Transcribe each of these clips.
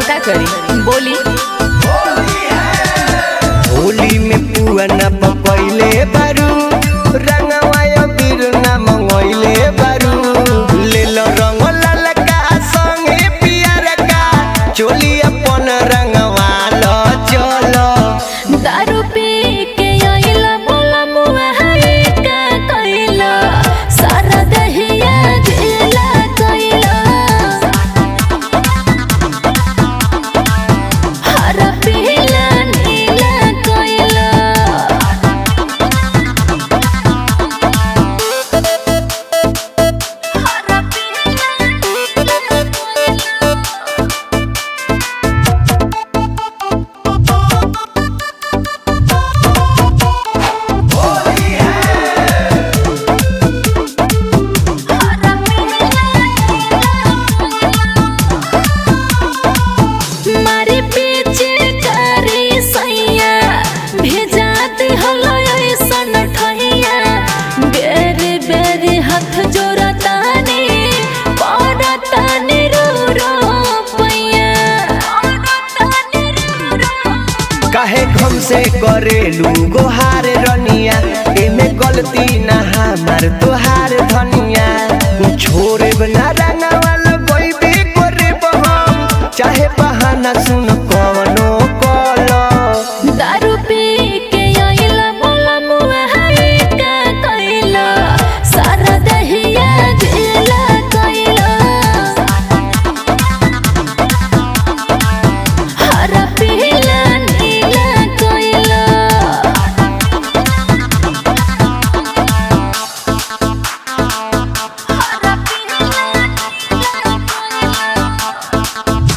तो का करी बोली होली में पुआ न पकैले बारू रंगवा बीर न मंगैले बारू ले लो रंग ललका संगे पियर का चोली अपन रंगवा लो चलो दारू पी के आइला बोला मुआ है का कइला सारा दहिया ढीला कइला हरा पीला नीला कइला हरा पीला नीला कइला मारे पीछे करी सैया भेजाते हलो ऐसन ठहिया बेरे बेरे हाथ जोड़तानी पड़तानी रो रो पैया पड़तानी रो रो काहे घम से करेलू गोहार रनिया एमे गलती ना हमार तोहार धनिया छोड़े ना रंगवा लगोइबे करब हम चाहे बहाना सुन कवनो कलो दारू पी के आइला बोला मुआ है का कइला सारा दहिया ढीला कइला हरा पीला नीला कइला हरा पीला नीला कइला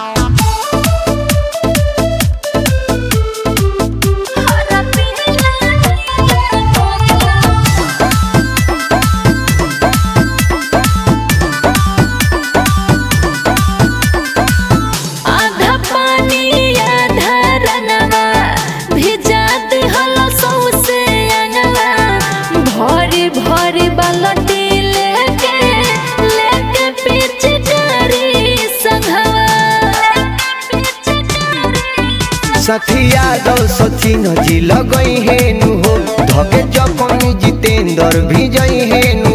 हरा पीला नीला कइला आधा पानी आधा रनवा भिजात हलो सौसे अंगवा भरी भरी बालटी लेके लेके पीछे करी संघवा सथिया दो सचिन जी लगई हेनु हो धके जपन जितेंद्र भी जई हेनु